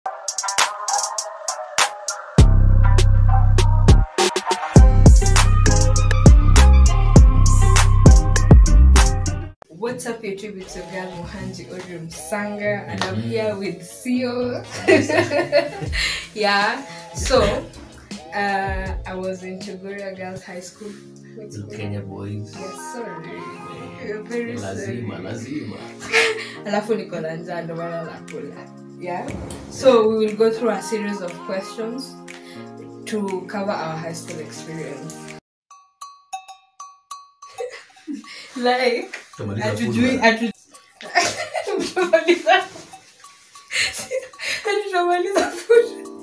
What's up, YouTube? It's your girl Mohanji Orium Sanga, and I'm here with Sio. yeah, so uh, I was in Chogoria Girls High School. What's it called? Kenya boys. Yes, sorry. You're very sorry. Lazima, lazima. alafu niko na njaa ndo maana nakula yeah so we will go through a series of questions to cover our high school experience like Tumaliza hatujui food, hatu- Tutamaliza- hatutamaliza food.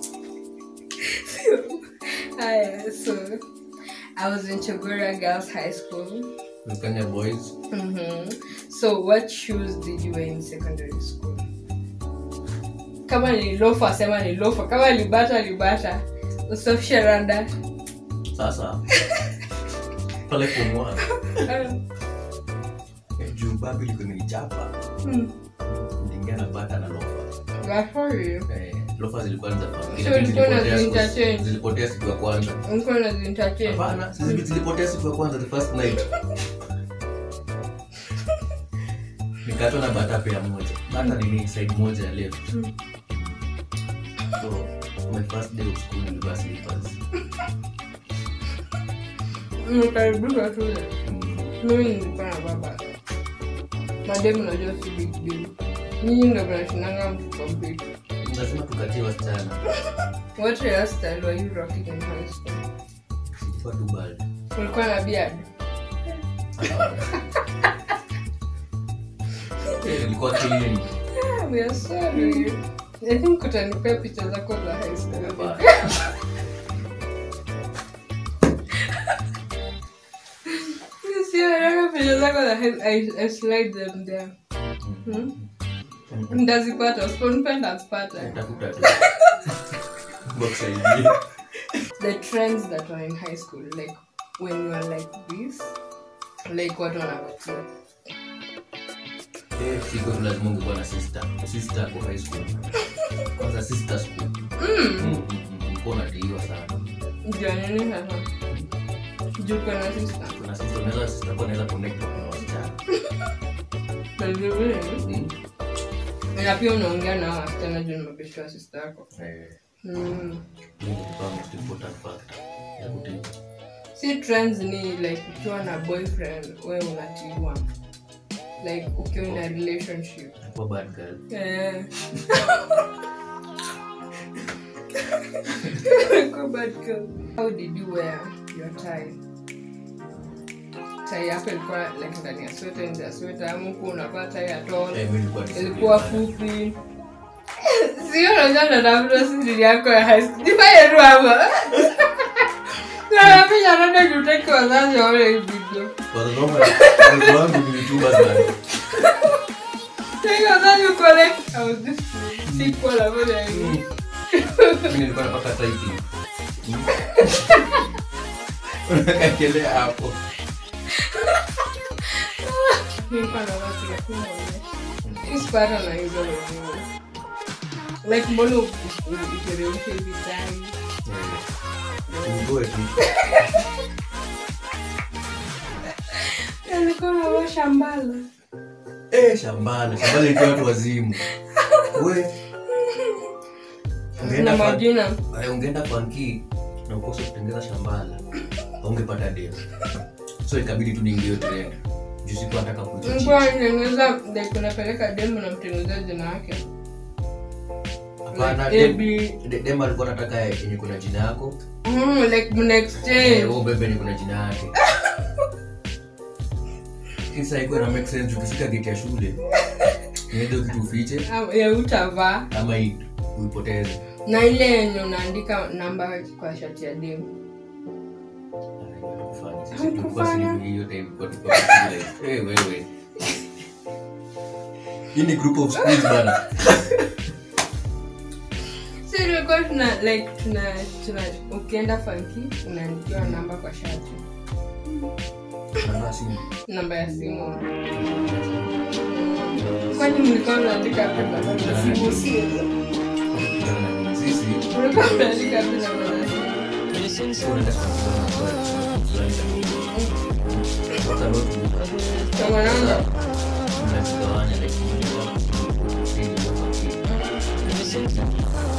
Sio. haya so i was in chogora girls high school man. Kenya boys. Mhm. So what shoes did you wear in secondary school? Kama ni lofa sema ni lofa, kama ni bata ni bata. Usafishe randa. Sasa pale form one, eh, juu babi ilikuwa imenichapa. Hmm. Niliingia na bata na lofa. Gafuri. Eh, lofa zilikuwa ni za familia, So lakini ulikuwa zilipotea siku- unazi-interchange? zilipotea siku ya kwanza. Niko na zintache. Hapana, sisi zilipotea siku ya kwanza the first night. Nikatwa na bata pea moja. Bata ni side moja ya left. Mm. So my first day of school nilivaa slippers. Nikaribishwa shule. Mm. Mimi nilikuwa na baba. Mademu najua si big deal. Nyinyi ndio mnashinanga mtu kwa big. lazima tukatie wasichana What hairstyle were you rocking in high school? Ilikuwa tu bad. Ulikuwa na beard? Eh, ilikuwa clean. Yeah, we are sorry. I think utanipea picha zako za high school. Bad. Sio, naona picha zako za high I, I slide them there. Hmm? Ndazipata, usiponipenda azipata. Tafuta tu. Box ID. The trends that were in high school, like when you were like this, like watu wanakutia. Eh, siku hiyo lazima ungekuwa na sister. Sister kwa high school. Kwanza sister school. Mm. Mm, mm, mm, ulikuwa unadaiwa sana. Juu ya nini sasa? Juu kuna sister. Kuna sister unaweza sister kwa unaweza connect na kuna wasichana. Vizuri. Mm. Na pia unaongea na hao wasichana juu ni mabishi wa sister yako. Eh, Mm. hiyo ndio ilikuwa most important factor ya kutii. si trends ni like ukiwa na boyfriend we unatiwa like ukiwa in a relationship Kuwa bad girl. Eh. Go bad girl. how did you wear your tie tai yako ilikuwa like ndani ya sweta nje ya sweta ama huku unavaa tai ya tol Eh, mimi nilikuwa ilikuwa disciplined. fupi sio unajua natafuta siri yako ya high school jifanye tu hapa napiga rada jutaki wazazi waone hii video Wazazi wangu- wazazi wangu ni YouTubers bana. Take wazazi uconnect au this sequel ambayo ya Mm. Mimi nilikuwa napaka typing. Mm. Unakakelea hapo. nilikuwa na watu ya kuona ispata na hizo wenyewe like mbona iteremshe hivi tai Eh, ugoe tu. alikuwa nawa shambala Eh, shambala shambala ilikuwa watu wazimu we ungeenda na fa- majina eh, ungeenda fanki na ukose kutengeza shambala aungepata dem so ikabidi tu niingie hiyo trend juu sikuwa nataka kujichi nilikuwa natengeneza like unapeleka demu na mtengenezea jina yake hapana like dem- AB de- dem alikuwa nataka yenye kuna jina yako mm, like mna eh, exchange wewe ubebe yenye kuna jina yake kisa ikuwa na make sense ukifika gate ya shule niende kitu ufiche Ama- ya utavaa ama i- uipoteze na ile yenye unaandika namba kwa shati ya demu Haukufanya? hii ni group of schools bana si tulikuwa tuna like tuna tuna ukienda fanki unaandikiwa namba kwa shati Namba ya simu. namba ya simu kwani mlikuwa mnaandika pepa za simu si Namba sisi Ulikuwa unaandika bila madarasa. tunaenda kusikiliza maswali fulani. Waka notebook, Kama naona mnazigawanya, like, mmoja wapo chini, mmoja chini.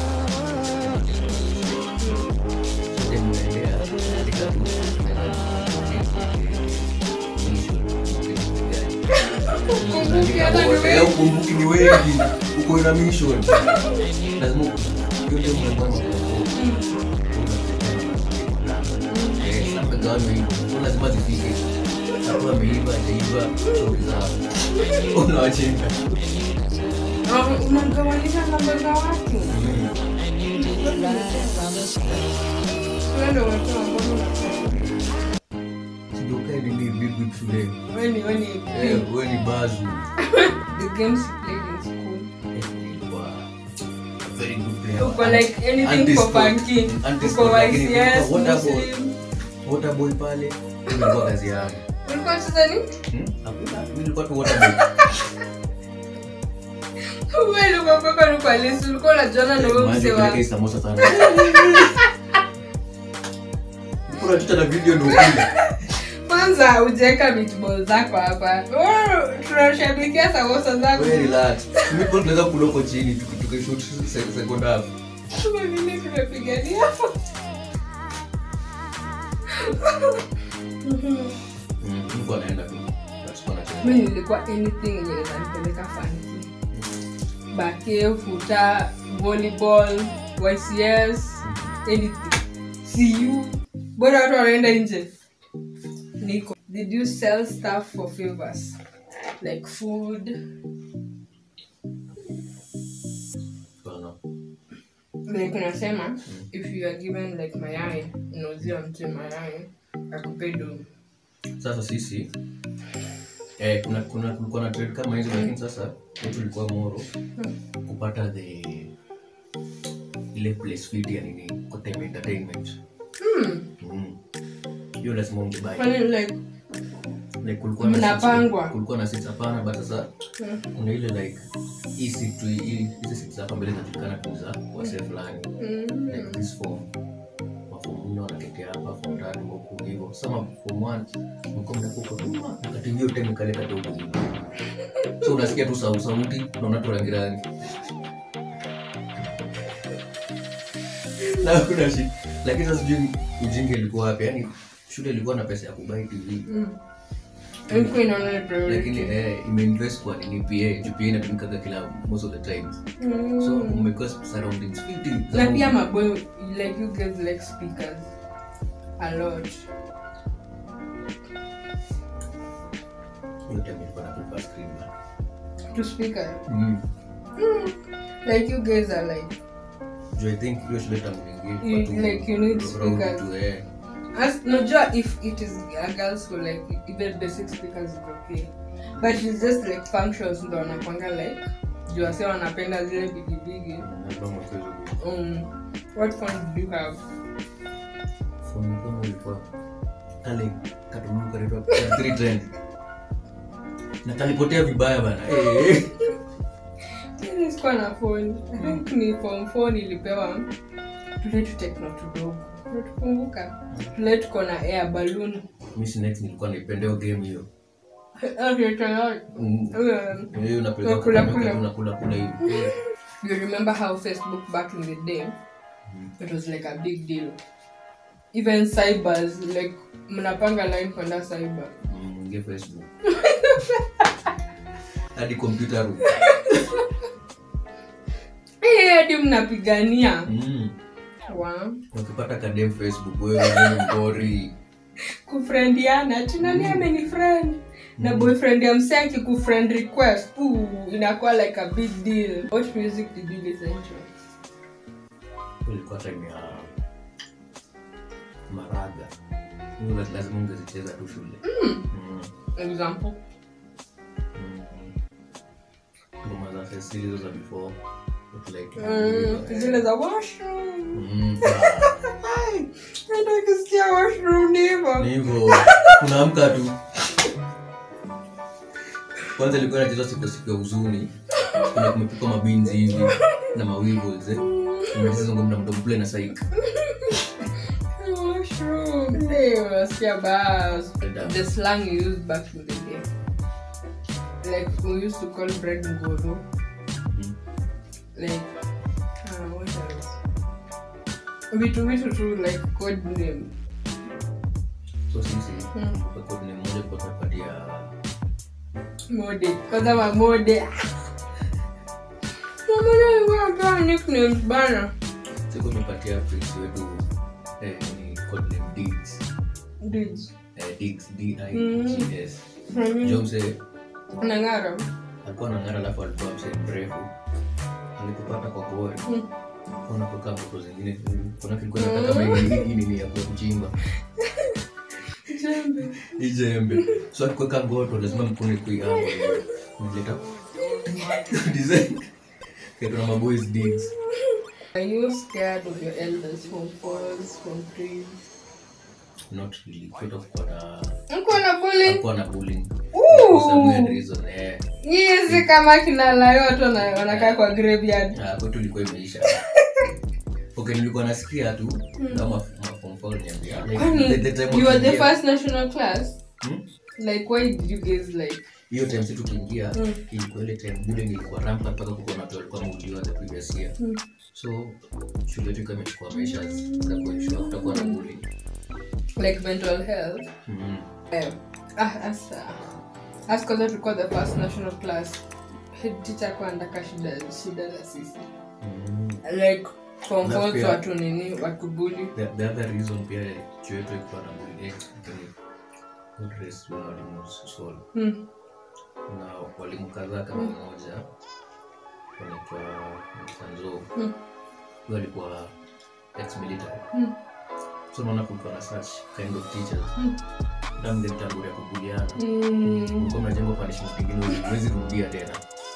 So then mnaendea katika tu, ukumbuke hata ni Eh, wewe. ukumbuki ni wengi uko na mission lazima yote mnapanga mnagawanywa hivyo so lazima zifike akuwa ameiva ajaiva shauri zao unawachinga Ah, unagawanisha namba za watu. Wewe ndio unasema mbona unasema. sijokae nini big week shuleni Wewe ni- wewe ni Eh, we ni bazu the games you played in school. Eh, nilikuwa a very good player. Uko like anything for Anti-sport. funky. Anti-sport, Uko lakini YCS, kulikuwa water boy. Muslim. waterboy pale ilikuwa kazi yangu Ulikuwa unacheza nini? Hmm? Hakuna, mimi nilikuwa tu waterboy Wewe ulikuwa mpaka ulikuwa lesi, ulikuwa unajuana na wewe Maji mzee wa kupeleka hii samosa sana. Niko na picha na video ndio kule. kwanza hujaweka meatball zako hapa Wewe, tunashabikia samosa zako Wewe relax. Mimi kwa tunaweza kula huko chini tuki- tukishoot se- second half. Kama vile tumepigania Mm, nilikuwa naenda tu. But sikuwa nacheza. mi nilikuwa anything yenye inanipeleka fanki bake futa volleyball ycs anything cu bora watu wanaenda nje niko did you sell stuff for favors like food Hapana. like unasema if you are given like mayai unauzia mtu mayai akupe do Sasa sisi eh, kuna kuna kulikuwa na trade kama hizo lakini sasa wetu ulikuwa moro kupata the ile place fit ya nini kwa time entertainment. hmm. Mm. Hiyo lazima ungebuy. Kwani like like kulikuwa na Mnapangwa. seats- kulikuwa na seats hapana but sasa hmm. kuna ile like hii seat tu hii hizi seats hapa mbele zinajulikana tu za wase fulani Mm. like this form maform nne wanaketea hapa form tatu huku hivyo sama form one mko mnakuko tu wakati hiyo time kale kadogo hivi so unasikia tu sau sauti unaona tu rangi rangi na kuna shit lakini sasa sijui ujinga ilikuwa wapi yani shule ilikuwa na pesa ya kubai tv Mm. Ilikuwa inaona ni priority. lakini eh, imeinvest kwa nini pa juu pa inatumikaga kila most of the times Mm. so umekuwa surroundings fiti na pia maboy like you guys like speakers a lot hiyo time ilikuwa na prefer screen to speaker mm. like you guys are like juu i think hiyo shule tangu You- niingie like you need speakers. tu eh as najua if it is a girls school like even basic speakers is okay but it's just like functions ndo wanakwanga like juu wase wanapenda zile bigibigi ndio mchezo huu um, what fun did you have phone kama ilikuwa kale katumuru kanaitwa three trend na kalipotea vibaya bana eh Mimi sikuwa na phone i think ni form four nilipewa tule tutekno tudogo tukumbuka tule tuko na air balloon mimi si next nilikuwa naipendea game hiyo Okay, tayari. Mm. Um, hiyo unapeleka Unakula kwa kula. unakula kula hivi Eh. you remember how facebook back in the day it was like a big deal even cybers like mnapanga line kwenda cyber Mm, ingia facebook hadi computer room Eh, hadi mnapigania mm. wa ukipata kadem facebook wewe wewe ngori kufriendiana tunani ameni friend na boyfriend ya mse akikufriend request ooh, inakuwa like a big deal what music did you listen to ilikuwa time ya maraga hiyo la- lazima ungezicheza tu shule Mm, example mm. ngoma za sesi hizo za before But like, mm, zile za washroom Mm, ah, Ndio ukisikia washroom ni hivyo ni hivyo unaamka tu kwanza ilikuwa nacheza siku siku ya huzuni kuna kumepikwa mabinzi hivi na mawivos eh. umecheza ngoma na mdomo play na saik Mushroom. Hey, unasikia bas. The slang you used back in the day. Like we used to call bread ngoro. Like uh, what else? Vitu vitu tu like code name. so sisi Hmm. kwa code name moja kwa tunapatia Mode. Kwanza mamode. Mamode alikuwa anapewa nicknames bana. siku tumepatia prince wetu eh, ni code name Diggs Dudes. eh, Diggs D I G S Mm. jo mse Nang'ara. alikuwa na ngara alafu alikuwa mse mrefu alikupata kwa gori Mm. unapokaa foto zingine kuna kilikuwa nataka kama hii hii nini ya kuchimba Jembe. hii jembe so akiweka goto lazima mkune kuiamba nileta design kitu na maboys digs Are you scared of your elders from falls, from trees? not really kwetu kuwa na Mko na bullying? kuwa na bullying Ooh. for some weird reason eh Nyinyi si kama kina layo watu wana- wanakaa kwa graveyard. Ah, kwetu ilikuwa imeisha okay nilikuwa nasikia tu kama form four niambia like Kwani the- the time you were the wakiingia- first national class? Hmm? Like why did you guys like hiyo time si tukiingia Mm. ilikuwa ile time bullying ilikuwa rampa mpaka kuko na watu walikuwa wameuliwa the previous year Mm. so shule yetu ikawa imechukua measures za kuensure kutakuwa na bullying like mental health? Mhm. Um, ah, as uh, as kwanza tulikuwa the first national class. Head teacher kwa andaka shida shida za sisi. Mhm. Like from Na falls pia- watu nini watu bully. the, the other reason pia chuo yetu ilikuwa na bullying ni good race walimu swali Hmm. na walimu kadhaa kama mmoja wanaitwa Sanzo Mm. huyo alikuwa ex military Mm. so naona kulikuwa na such kind of teachers Mm. damge mtangulia kubuliana Mm. ulikuwa mnajengwa punishment ingine huwezi rudia tena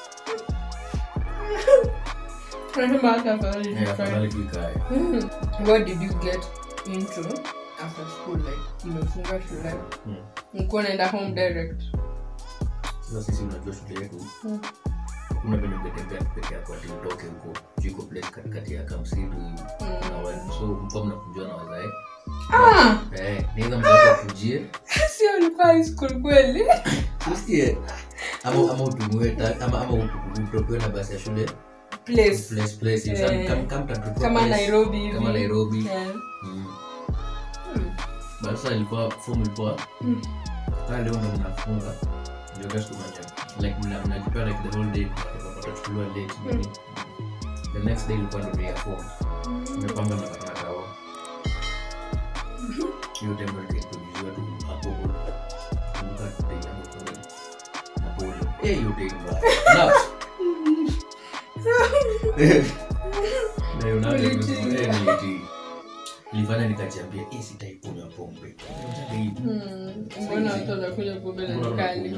Tunasema hata afadhali Eh, tukae. afadhali tu ikae Mm. What did you get into after school? Like, imefunga shule. Mm. Nikuwa naenda home direct. sasa sisi unajua shule yetu Mm. kuna venye ungetembea tu peke yako ati utoke huko juu iko place katikati ya kamsitu hivi na wa- so mkuwa mnakujua na wazae Ah! eh, niweza mzazi akujie Sio ulikuwa high school kweli? usikie ama ama utumiwe ta- ama ama utu- utokewe na basi ya shule Place. place place hivi. Eh. Some- kama- kama mtatokewa Kama place, Nairobi hivi. kama Nairobi Yeah. Mm. Mm. But sasa ilikuwa form ilikuwa Mm. kaa leo ndo mnafunga ndio just kumanya like mna- mnajipea like the whole day watachukuliwa late nini. the next day ilikuwa ndo day ya form imepanga na kataka wao hiyo time ndo niliintroduciwa tu hapo kumbuka day yangu kule na pole eh hiyo day mbaya na na hiyo nayo Ulitii. eh nilitii nilifanya nikajiambia eh sitaikunywa pombe Unataka hii Mm. Mbona watu wanakunywa pombe na ni kali?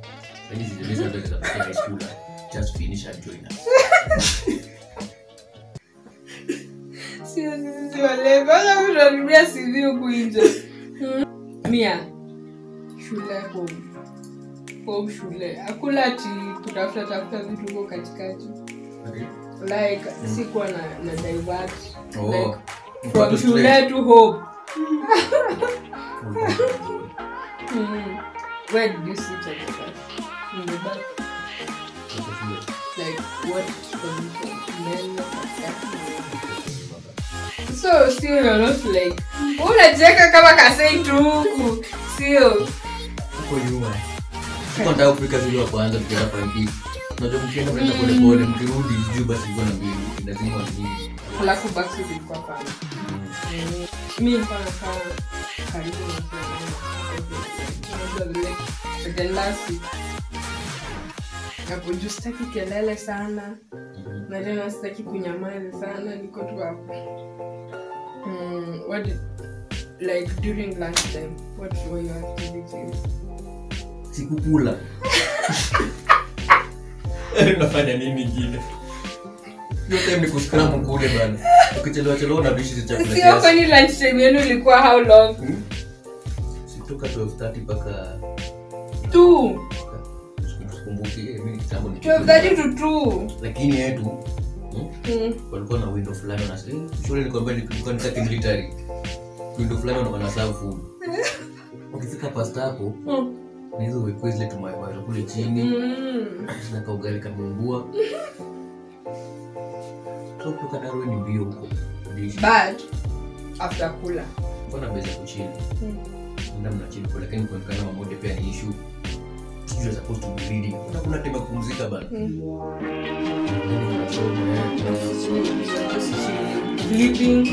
Sio sisi si walevi. Wala mtu anatumia CV huku nje. Mm. Mia. Shule home. Home shule. Hakuna ati kutafuta tafuta vitu huko katikati. Like sikuwa na na divert. Like from shule to home. Mm. Where did you sit at the back? In the back. Like what position? Men katikati. So still you're not like unacheka kama kasei tu huku. Sio. nataka kufika zile wa kwanza tukienda panki unajua mkienda mnaenda pole pole mkirudi juu basi ilikuwa na mbili lazima wanini Alafu backseat ilikuwa pale. Mm. Mi nilikuwa nakaa karibu na Unajua vile second last seat. Hapo juu sitaki kelele sana. na tena sitaki kunyamaza sana niko tu hapo mm, what did, like during lunch time what were your activities sikukula unafanya nini ingine hiyo time ni kuscram kule bana ukichelewa chelewa unabishi chakula sio kiasi kwani lunch time yenu ilikuwa how long Hmm? sitoka 12:30 mpaka two sikumbuki eh, mimi kitambo ni 12:30 to two lakini yetu Hmm? Mm. walikuwa na window fulani wana eh, shule nikwambia nilikuwa nitaki military window fulani wana- wana serve food ukifika pasta hapo Mm. na hizo wekwe zile tumawaita kule chini Mm. na kaugali kamumbua so kutoka darwe ni mbio huko dishi but after kula mbona mbeza kuchini Mm. enda mnachini kwa lakini kuonekana mamoja pia ni issue you are supposed to be reading kuna kuna tema kupumzika bana Mm. Lakini unasoma, eh, Sleeping.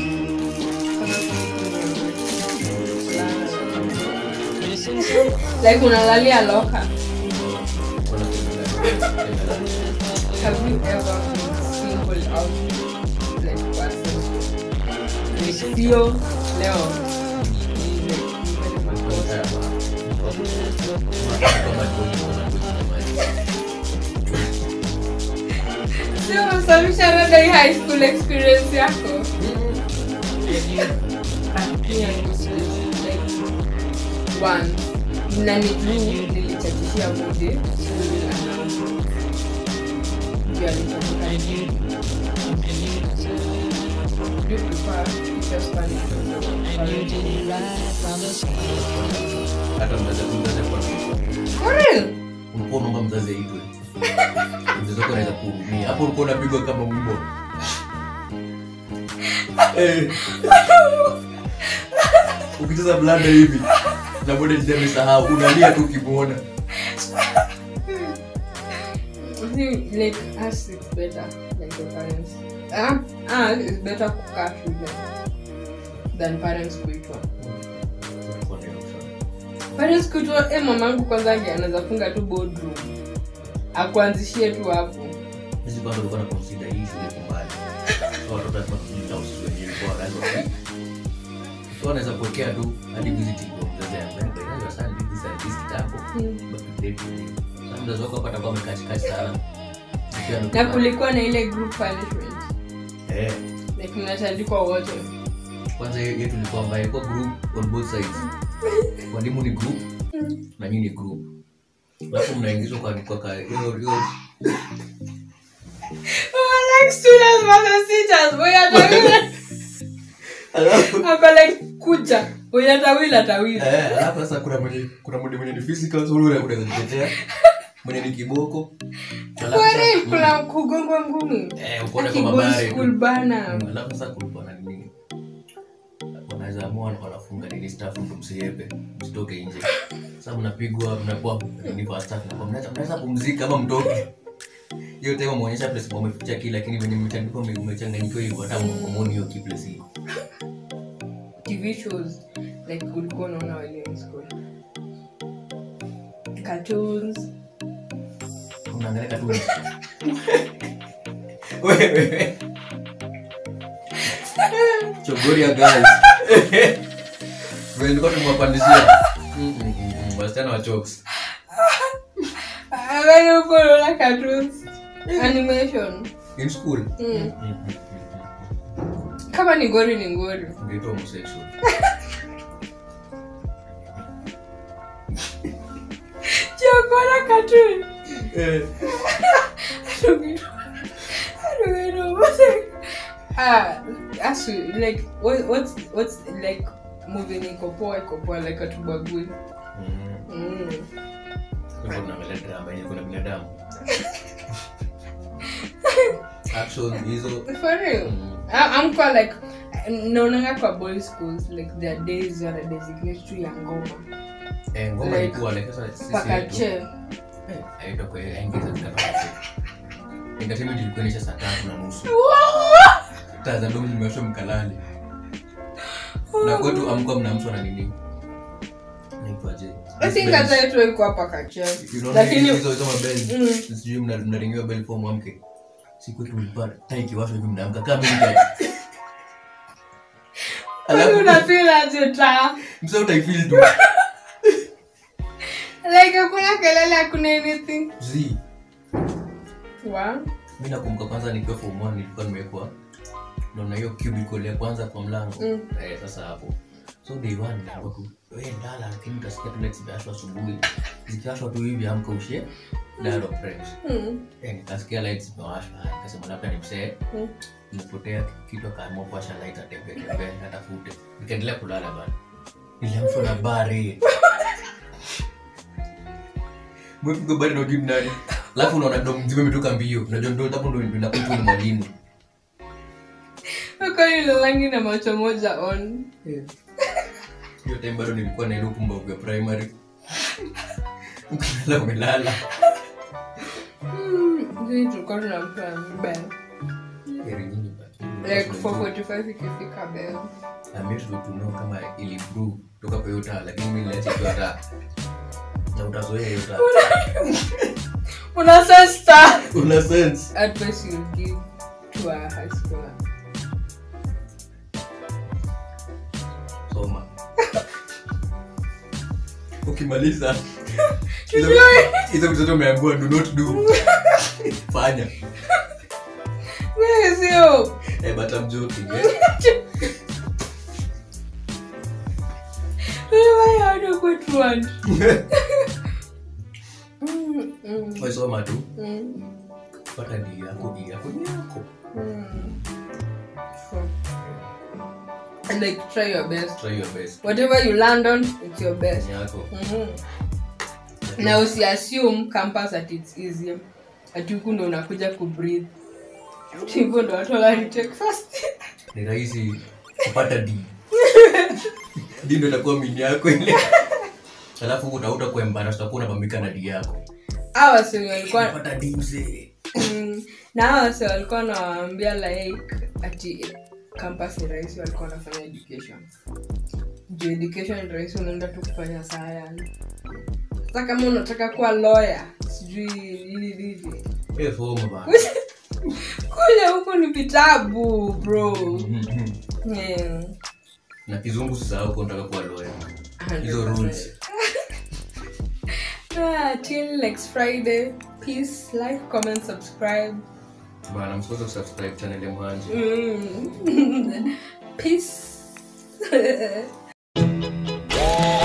like unalalia loka kuna kuna- have you ever been singled out like person like sio leo ni like nimepata makosa. sio unasababisha labda hii high school experience yako Pia like one na ni juu nilichachishia moja juu alitoka Do you prefer teacher Spanish or hata mzazi mzazi kwa For real? ulikuwa unaomba mzazi aitwe mzazi wako anaweza kuhurumia hapo ulikuwa unapigwa kama mbwa Eh. ukicheza blanda hivi na bode jida amesahau unalia tu ukimwona I think like us it's better like your parents. Ah, ah, it's better kukaa shule than parents kuitwa. Parents kuitwa, eh, mamangu kwanza ange anaweza funga tu boardroom akuanzishie tu hapo. hizi bado ulikuwa na consider hii shule kumbali so watoto lazima kujilinda usisi wenyewe kwa wazazi wa so wanaweza kuwekea tu hadi visiting kwa mzazi yangu kwa hiyo sana bibi sana hizi kitambo Mm. but today sasa mzazi wako hapa atakuwa amekachikachi sana Ukiwa Na amekuwa- kulikuwa na ile group punishment eh like mnatandikwa wote. kwanza hiyo yetu ilikuwa mbaya ilikuwa group on both sides walimu ni group na nyinyi ni group alafu mnaingizwa kwa kwa ka- hiyo hiyo Oh, like students versus teachers. Boya tawila. alafu Ako like kuja. Boya tawila tawila. eh alafu sasa kuna mwenye kuna mwenye mwenye ni physical so ule unaweza jitetea mwenye ni kiboko Alafu Kwa sasa- real kuna kugongwa ngumi. eh uko na Aki kwa boys mabare school bana. alafu sasa kulikuwa na nini wanaweza amua wanafunga nini staff ndo msiepe msitoke nje sasa mnapigwa mnakuwa nini kwa staff na mnaweza mnaweza pumzika ama mtoke hiyo time muonyesha place mmeficha kile lakini venye mmetandikwa mme- mmechanganyikiwa hivyo hata mmoni hiyo kiplace hiyo TV shows like ulikuwa unaona walimu school. Cartoons. unaangalia katuni wewe chogoria guys vile nilikuwa tumewapandishia Mm, mm, mm, wasichana wa chokes Wewe uko unaona cartoons. Animation. in school Mm. Mm, mm, mm, Kama ni ngori ni ngori. mm. Ungeitwa homosexual Chokora cartoon. Eh, I don't know. I don't know. What's it? Ah, actually, like what, what's what's like movie ni kopoa iko poa like atubagui. mm. Mm. Kwa hivyo unaangalia drama yenye kuna binadamu action hizo For real. mm, I- I'm quite like naonanga kwa boys schools like their days wana designate tu ya ngoma eh, ngoma Like, ilikuwa like sasa sisi mpaka yetu- che Eh, haitwa kwa haingeza tukapata entertainment ilikuwa inaisha saa tatu na nusu taa za domu zimewashwa mkalali na kwetu amkuwa mnaamshwa na nini naitwaje I think hata yetu iko hapa kache Unaona lakini hizo hizo mabeli Mm. sijui mna- mnaringiwa beli for mwamke siku yetu ulikuwa taa ikiwashwa hivi mnaamka kama mimi kwani alafu unafeel aje taa msa utaifeel tu like hakuna kelele hakuna anything zi wa mi nakumbuka kwanza nikiwa form one nilikuwa nimewekwa naona hiyo cubicle ya kwanza kwa mlango Mm. eh, sasa hapo so day one nilikuwa tu we ndala lakini utasikia tu lights zimeashwa asubuhi zikiashwa tu hivi amka ushe Dial of friends. Mm. Eh, nikasikia lights zimewashwa Ah, nikasema labda ni msee Mm. nimepotea kitu akaamua kuwasha light atembee tembee atafute nikaendelea kulala bana niliamshwa na bari mwepigo bari na ujui nani alafu unaona ndo mzima imetoka mbio unajua ndo hapo ndo inakutu ni mwalimu Kwa ile rangi na macho moja on hiyo time bado nilikuwa na ile upumbavu ya primary ukilala umelala Mm, sisi tulikuwa tunampa bell heri nyingi bana. like 445 ikifika bell ameshwa tunao kama ili brew toka kwa hiyo taa lakini mimi niliacha hiyo taa na utazoea hiyo taa una sasa una sense advice you give to a high schooler soma ukimaliza hizo- hizo vitu zote umeambiwa do not do fanya Wewe sio eh, but I'm joking eh. wewe hado kwetu want Mm, mm, Wewe soma tu mm, pata di yako di yako ni yako mm. Sure. And like try your best try your best whatever you land on it's your best ni yako Mhm. na usiassume campus at its easy ati huku ndo unakuja kubreathe hivyo ndo watu wananitake first ni rahisi kupata d d ndo itakuwa mini yako ile alafu utauta kwa embarrass utakuwa unapambika na d yako hawa wase walikuwa pata d mzee Mm, na hawa wase walikuwa nawaambia like ati campus ni rahisi walikuwa wanafanya education juu education ni rahisi unaenda tu kufanya science sasa kama unataka kuwa lawyer sijui nini nini eh soma bana kule huku ni vitabu bro Mhm. yeah. na kizungu sasa uko unataka kuwa lawyer hizo rules Ah, till next friday peace like comment subscribe bana msikose kusubscribe channel ya mwanji mm. peace